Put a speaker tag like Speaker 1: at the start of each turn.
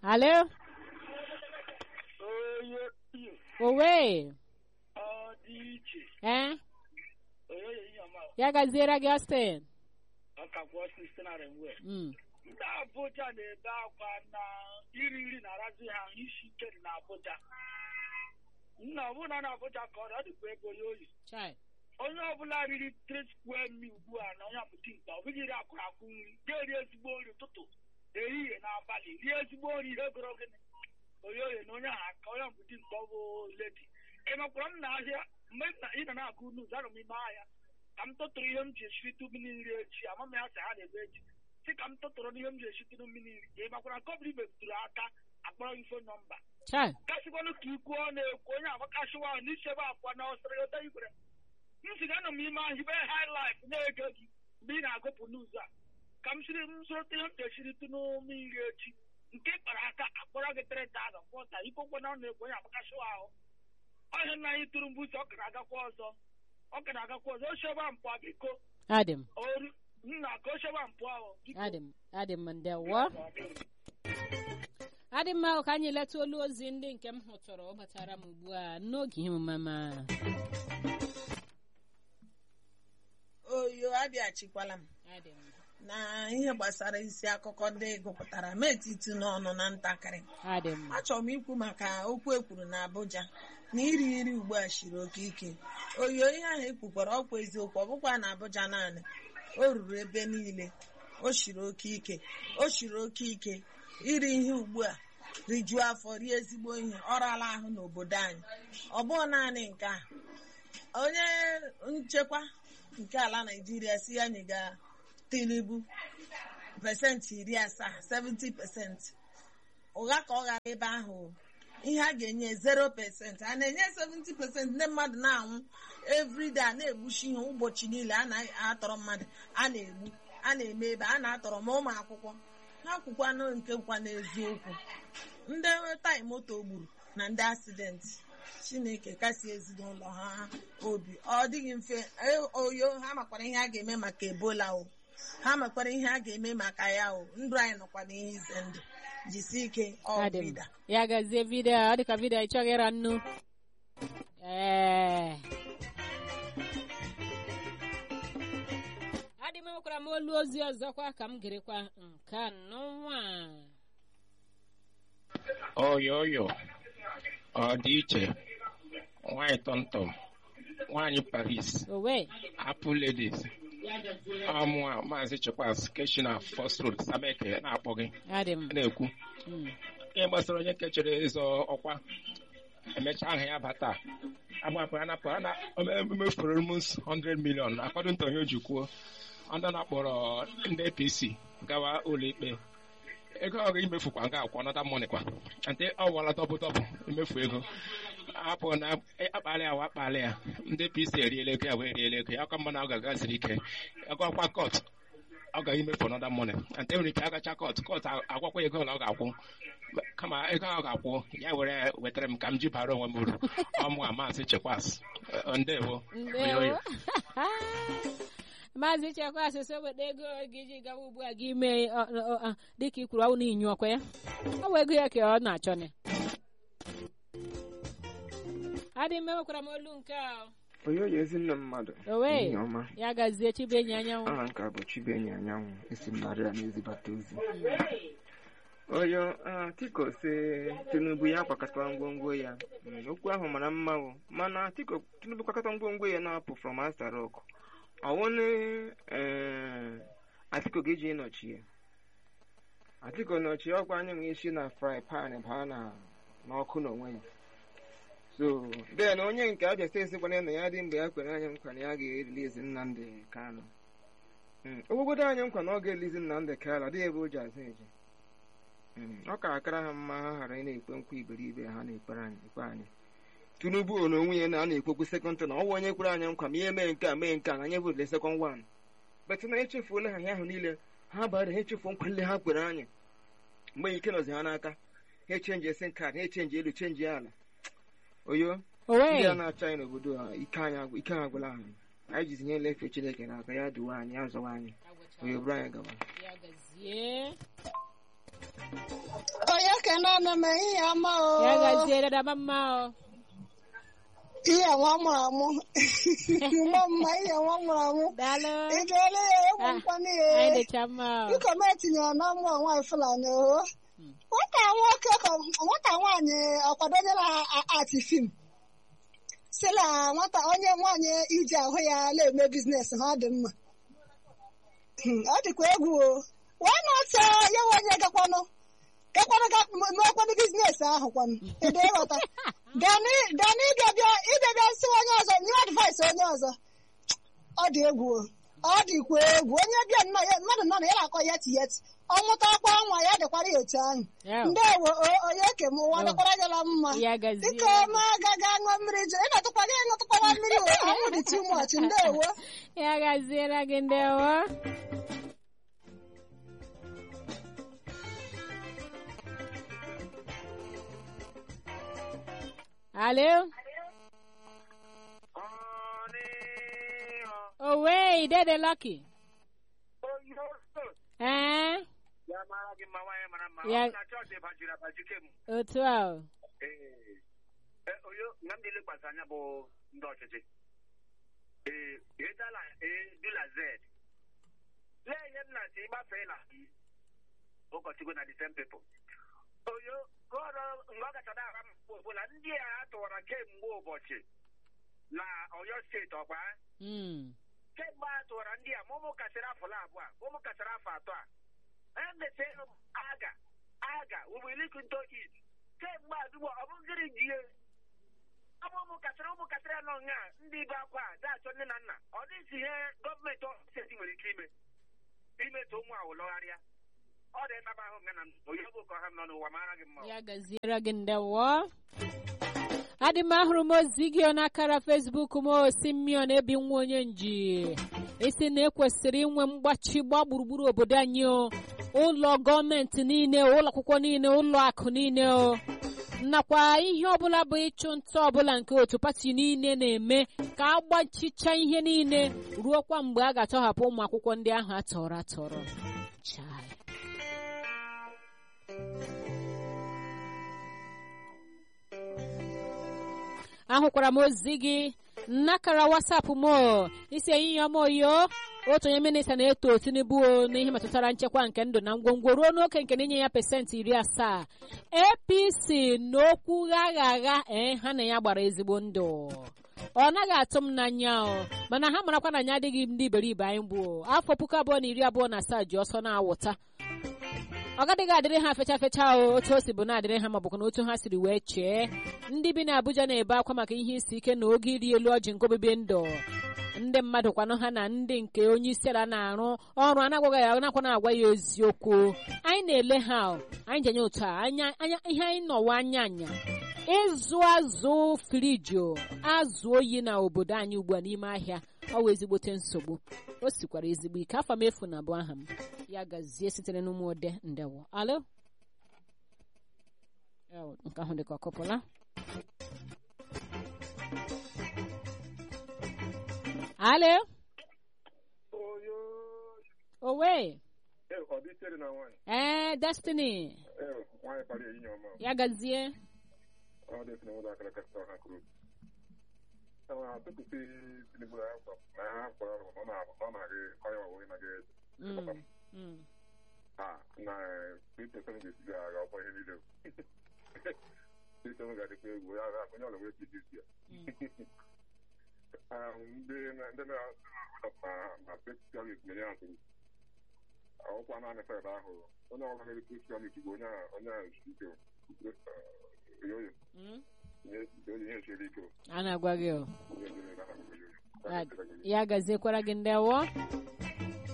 Speaker 1: Alo?
Speaker 2: onye
Speaker 1: Owe?
Speaker 2: ọ dị iche
Speaker 1: Eh?
Speaker 2: onye onye ihe ọma
Speaker 1: Ya gaziere gị Austin?
Speaker 2: ọkakwọ site na renwe
Speaker 1: Mm.
Speaker 2: ndị Abuja na-ebe akwa na iri nri na-arazi ha isi ike dị na Abuja nna ọbụna na Abuja ka ọ dị, ọ dịkwa ego ya oyi
Speaker 1: Chai.
Speaker 2: onye ọbụla riri three square meal ugbu a na onye apụta mkpa ọ bụghị iri akwụrụ akwụ nri ga-eri ezigbo nri ụtụtụ ehihie na abalị rie ezigbo nri ihe goro gịnị onye oye na onye ahụ aka onye apụta mkpa ọ bụ ledi ị makwara m na ahịa mgbe m na ị na na-agụ nuz anọ m ime ahịa ka m tụtụrụ ihe m ji eshirite mmiri nri echi ama m ya sị ha na-ebe echi si ka m tụtụrụ n'ihe m ji eshirite mmiri nri ị makwara nke ọbụla ibepụtụrụ aka akpọrọ gị fon nọmba
Speaker 1: Chai.
Speaker 2: kasịkwanụ ka ikwu ọ na-ekwu onye agbakasịwa ahụ n'isi ebe akwa na ọsịrị ụta igwere m si ga nọ m ime ahụ ibe highlight na-ege gị mgbe ị na-agụpụ n'ụzọ a ka m siri m sorote ihe m ga-esiri tụ n'mmiri echi nke kpara aka akpọrọ gị tere taza kwọta ikwokwe na ọ na-ekwu onye agbakasịwa ahụ ọhịa nna anyị tụrụ mbuso ọ kara agakwa ọzọ ọ kara agakwa ọzọ osheba mpụ a biko
Speaker 1: Adị m.
Speaker 2: oru nna ka osheba mpụ ahụ biko
Speaker 1: Adị m. Adị m ndewo. Adị mma ka anyị leta olu ozi ndị nke m hụtụrụ ọ batara m ugbu a n'oge ihe omume a.
Speaker 3: oyo abịachikwala m
Speaker 1: Adị m.
Speaker 3: na ihe gbasara isi akụkọ ndị gụpụtara m etiti n'ọnụ na ntakịrị
Speaker 1: Adị m.
Speaker 3: achọrọ m ikwu maka okwu ekwuru na Abuja na iri nri ugbu a shiri oke ike oyo ihe ahụ ekwukwara ọkwa eziokwu ọ bụkwa na Abuja naanị o ruru ebe niile o shiri oke ike o shiri oke ike iri ihe ugbu a rijuo afọ rie ezigbo ihe ọ rala ahụ n'obodo anyị ọ bụghị naanị nke a onye nchekwa nke ala Naịjirịa si ya nyega Tinubu pesentị iri asaa 70 pesentị ụgha ka ọ ghara ebe ahụ ihe a ga-enye 0 pesentị a na-enye 70 pesentị ndị mmadụ na-anwụ everyday a na-egbuchi ihe ụbọchị niile a na-atọrọ mmadụ a na-egbu a na-eme ebe a na-atọrọ ma ụmụ akwụkwọ ha kwukwanụ nke nkwa n'eziokwu ndị tai moto gburu na ndị asidenti chineke kasi ezinụlọ ha obi ọ dịghị mfe e- oyo ha makwara ihe a ga-eme maka ebola o ha makwara ihe a ga-eme maka ya o ndụ anyị nọkwa n'ihe ize ndụ jisi ike
Speaker 1: Adị m.
Speaker 3: ọbịda
Speaker 1: Ya gazie vidio ọ dịka vidio ị chọghị ịra nnu. Ee. Adị m enwekwara m olu ozi ọzọkwa ka m gerekwa nke anọnwa.
Speaker 4: oyo oyo ọ dị iche nwanyị tọmtọm nwanyị paris
Speaker 1: Owe.
Speaker 4: apple ladies ọmụa maazị chekwas keshina first road sameke na-akpọ gị
Speaker 1: Adị m.
Speaker 4: na-ekwu
Speaker 1: Mm.
Speaker 4: ihe gbasara onye nke chere ịzọ ọkwa emechaa aha ya bata agbapụ anapụ ana emefuru m 100 million according to onye o ji kwuo ndị na-akpọrọ ndị apc gawa ụlọikpe ego ọ ga-emefukwa nga akwụ nọta mọni kwa ante ọ wala tọpụ tọpụ emefu ego apụ na akpalị ya wa akpalị ya ndị apc eriela ego ya wee eriela ego ya aka mma na ọ ga-agaziri ike ego ọkwa kọt ọ ga imefu nọda mọni ante nwere ike agacha kọt kọt agwakwa ego na ọ ga-akwụ kama ego ahụ ga-akwụ ya were wetara m ka m ji bara onwe m uru ọmụ a maazị chekwas Eh, ndewo
Speaker 1: Ndewo. Maazị Chekwa asịsị weta ego gị ji gawa ugbu a gị mee ọ- ọ- ọ- dịka i kwuru ọnwụ na inyu ọkwa ya ọ bụ ego ya ka ọ na-achọ ne adị m enwekwara m olu nke a
Speaker 5: onye onye ezinne mmadụ
Speaker 1: owe
Speaker 5: ehihie ọma
Speaker 1: ya gazie chibenyi anyanwụ
Speaker 5: aha nke a bụ chibenyi anyanwụ esi m narị a na-ezibata ozi oyo ah, tiko si tinubu ya kwakọta ngwongwo ya Mm, okwu ahụ mara mma o mana tiko tinubu kwakọta ngwongwo ya na-apụ from Aso Rock ọwụnụ atiko ga-eji ịnọchi ya atiko nọchi ọkwa anya nwe isi na fry pan baa na n'ọkụ n'onwe ya so then onye nke abịa steeti kwana na ya dị mgbe ya kwere anyị nkwa na ya ga-erilizi Nnamdị Kanụ Mm, ogbogodo anyị nkwa na ọ ga-elizi Nnamdị Kanụ adịghị ebe o ji azụ eje Mm, ọ ka akara ha mma ha ghara ị na-ekpe nkwa iberibe ha na-ekpere anyị ekpe anyị Tinubu o na onwe ya na a na-ekwekwu sekọnd na ọ bụ onye kwere anyị nkwa ma ihe mee nke a mee nke a na anyị votele sekọnd wan bet na echefuola ha ihe ahụ niile ha bara ha echefuo nkwa niile ha kwere anyị mgbe ike nọzi ha n'aka ha echenji esi kaadị ha echenji elu chenji ala oyo ndị a
Speaker 1: owe
Speaker 5: na-achọ anyị n'obodo a ike anyị agwụ- ike ha agwụla anyị anyị jizi nye lefe chineke n'aka ya duwe anyị ya zọwa anyị onye bụrụ anyị gawa
Speaker 1: ya gazie
Speaker 3: onye ka
Speaker 6: naanị m ihe ọma o
Speaker 1: ya gaziere dama mma o
Speaker 6: ihe nwa mụrụ amụ mma mma ihe nwa mụrụ amụ
Speaker 1: daalụ
Speaker 6: ị ga-ele ya egwu nkwanụ
Speaker 1: anyị
Speaker 6: ya
Speaker 1: dịcha mma o
Speaker 6: biko m etinyere na ụmụ nwaanyị fulani o nwata nwoke ka nwata nwaanyị ọkwadonyela ati fim si na nwata onye nwaanyị iji ahụ ya na-eme biznes ha ọ dị mma Hmm, ọ dịkwa egwu o wee na-ata ya nwe onye gakwanụ gakwanụ ga- mekwanụ biznes ahụ kwanụ ede ịghọta dani dani ịbịabịa ịbịabịa si onye ọzọ nye advice onye ọzọ ọ dị egwu o ọ dịkwa egwu onye bịa nnọọ ya- mmadụ nọ na ya na-akọ yeti yeti ọ mụtakwa nwa ya dịkwara ya otu ahụ
Speaker 1: Ya o.
Speaker 6: ndewo o- onye ke m ụwa
Speaker 1: Oh.
Speaker 6: dịkwara gịla mma
Speaker 1: ya gaziere
Speaker 6: dịka ma agaghị aṅụ mmiri jụ ị na-atụkwara ya ịṅụtụkwara mmiri o anwụ dị too much ndewo
Speaker 1: ya gaziere gị ndewo alo owe dede lucky ee
Speaker 2: ya mara gị mma nwaanyị mara mma
Speaker 1: Ya-
Speaker 2: ọ bụ na chọọchị bajiri abaji kem
Speaker 1: otu a o.
Speaker 2: ee e- oyo na m niile gbasa anya bụ ndị ọchịchị ee edala edula z lee ihe m na-asị ịgbafee na i ụkọchukwu na the same people oyo gọrọ mgbe ọ gachara ara m mgbe ọbụla ndị a tụwara kemgbe ụbọchị na oyo steeti ọkwa
Speaker 1: Mm.
Speaker 2: kemgbe a tụwara ndị a ma ụmụ kasịrị afọ abụọ a ụmụ kasịrị afọ atọ a emesịrị aga aga ubilikunto it kemgbe adugbo ọ bụ gịrị jie ọ bụ ụmụ kasịrị ụmụ kasịrị anọ nga ndị ibe akwa a da-achọ nne na nna ọ dịghịzi ihe gọọmenti steeti nwere ike ime imetụ ụmụ ahụ lọgharịa ọ dị nnaba ahụ nga na onye ọ bụ ka ọha m nọ n'ụwa mara gị mma
Speaker 1: ya gaziere gị ndewo adị m ahụrụ m ozi gị n'akara fesbuk m osi mmiri na-ebi nwa onye nji isi na ekwesịrị inwe mgbachi gba gburugburu obodo anyị o ụlọ gọọmenti niile ụlọ akwụkwọ niile ụlọ akụ niile o nakwa ihe ọbụla bụ ịchụ nta ọbụla nke otu pati niile na-eme ka a gbachicha ihe niile ruokwa mgbe a ga-atọhapụ ụmụ akwụkwọ ndị ahụ atọrọ atọrọ Chai. ahụkwara m ozi gị nnakara wasapụ m o. isi ehihie ọma oyo otu onye minista na-eto tinubu o n'ihe metụtara nchekwa nke ndụ na ngwongwo ruo n'oke nke na-inye ya pesentị iri asaa apc n'okwu gha agha ee ha na ya gbara ezigbo ndụ ọ naghị atụ m n'anya o mana ha marakwa na anyị adịghị ndị iberibe anyị bụ o. afọ puku abụọ na iri abụọ na asaa ji ọsọ na-awụta ọ gadịghị adịrị ha fecha fecha o otu o si bụ na-adịrị ha maọbụ na otu ha siri wee chee ndị bi n'Abuja na-ebe akwa maka ihe isi ike na oge iri elu ọjị nke obibi ndụ ndị mmadụ kwanụ ha na ndị nke onye isi ala na-arụ ọrụ anagwaghị ya nakwa na-agwa ya eziokwu anyị na-ele ha o. anyị ji anya otu a anya anya ihe anyị nọwa anya anya ịzụ azụ friji o, azụ oyi na obodo anyị ugbu a n'ime ahịa ọ wụ ezigbote nsogbu o sikwara ezigbo ike afọ m efu na abụ aha m ya gazie sitere n'ụmụ ode ndewo alo Ew, nke ahụ dịka ọkụpụla alo
Speaker 7: Oyo,
Speaker 1: owe
Speaker 7: eh, ọ dị ichere na nwaanyị.
Speaker 1: ee destiny
Speaker 7: Eh, nwaanyị kpara ehihie ọma.
Speaker 1: ya gazie
Speaker 7: Ọ dị esi na ụzọ akara kasịta ọha kwuru. Ewa, atụpụsị Tinubu na ha kwọ- na ha kwọrọ ọrụ, ọ na- ọ na-agị ọya ọwụwa ịnaghị eze.
Speaker 1: Mm, mm.
Speaker 7: Ah, na Peter Sọnụ ga-esi ga-aga ọkwa ihe niile. Peter Sọnụ ga-adịkwa egwu, ya ga- onye ọla wee piji isi ya. Ah, ndị na- ndị na-ahụ na- na Peter mere ya ntụrụ. ọkwa naanị fed ahụ onye ọbụla mere kristian bụ onye a onye a isi ike oyoyo
Speaker 1: Mm.
Speaker 7: onye ihe chere ike
Speaker 1: a na-agwa gị o
Speaker 7: onye mere na
Speaker 1: Ya- ya gaziekwara gị ndewo